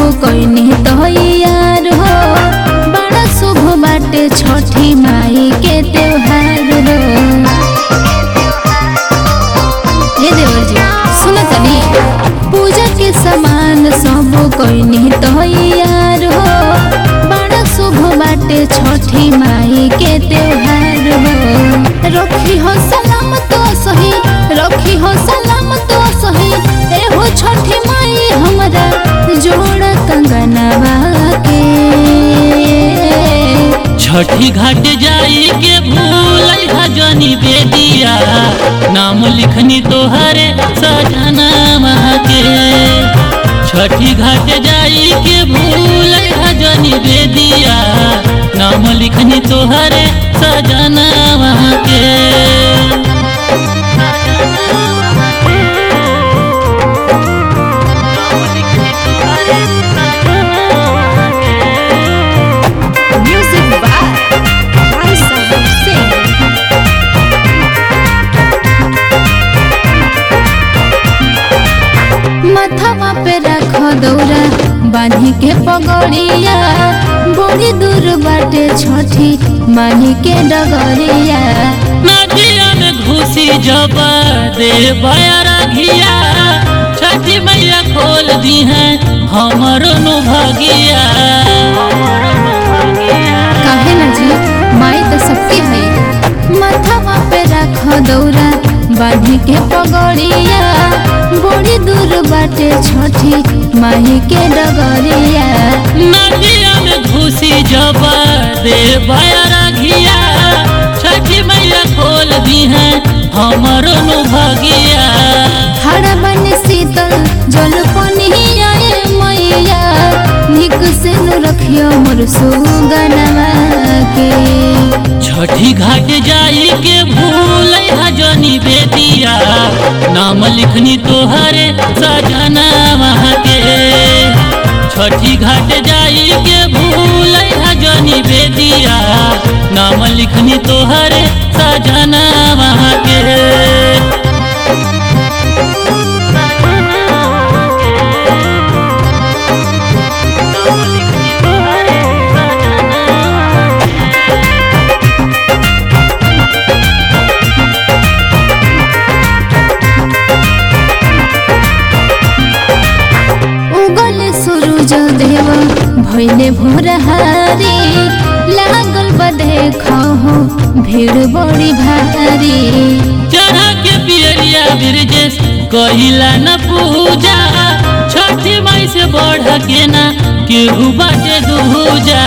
कोइनी तैयार हो बड़ा शुभ बाटे छठी माई के त्योहार हो हे देवर जी सुन तनी पूजा के सामान सब कोइनी तैयार हो बड़ा शुभ बाटे छठी माई के त्योहार हो रखी हो सलाम तो सही रखी हो सलाम तो सही एहो छठी माई हमरा जोड़ा कंगनवा के छठी घाट जाई के भूल जनी बेदिया नाम लिखनी तोहरे सजना के छठी घाट जाई के भूल जनी बेदिया नाम लिखनी तोहरे सजना के म्यूजिक बाय आयशा हुसैन माथावा पे रख दौरा बांधी के पगड़िया बड़ी दूर बाटे छठी माही के डगरिया नदिया में घुसी जब दे बयारा घिया छठी मैया खोल दी है हमरो नु भगिया काहे न जी माई तो सबके है माथावा पे रख दौरा बांधी के पगड़िया बड़ी दूर बाटे छठी माही के डगरिया नदिया में घुसी जब दे बयारा घिया छठी मैया खोल दी है हमरो नु भगिया हरा बन शीतल जल पनिया मैया निक से नु रखियो मोर सुगनवा के छठी घाट जाई के भूल जनी बेदिया नाम लिखनी तोहरे सजना के छठी घाट जाई के भूल जनी बेदिया नाम लिखनी तोहरे सजना के उगल सूरज देव भइले भोरहारी लागल बदे खहो भीड़ बड़ी भारी चढ़ा के पियरिया बिरजेश कहिला न पूजा छठी माई से बढ़ के ना केहू बाटे दूजा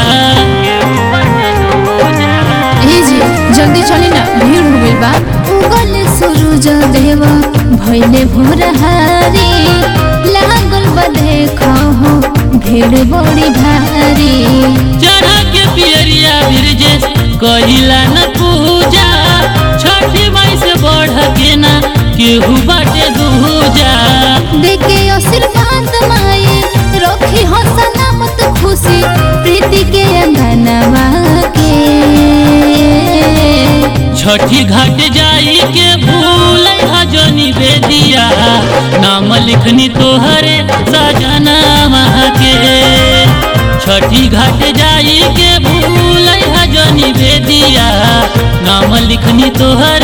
ए जी जल्दी चली ना भीड़ हो गइल बा उगल सूरज देव भइले भोरहारी लागल बदे खहो भीड़ बड़ी भारी चढ़ा के पियरिया बिरजेश कहिला न पूजा छठी माई से बढ़ के ना केहू बाटे दूजा देखे आशीर्वाद माई रखी हो सलामत खुशी प्रीति के अंगनवा के छठी घाट जाई के भूल जनी बेदिया नाम लिखनी तोहरे सजना के छठी घाट जाई के भूल जनी बेदिया नाम लिखनी तोहरे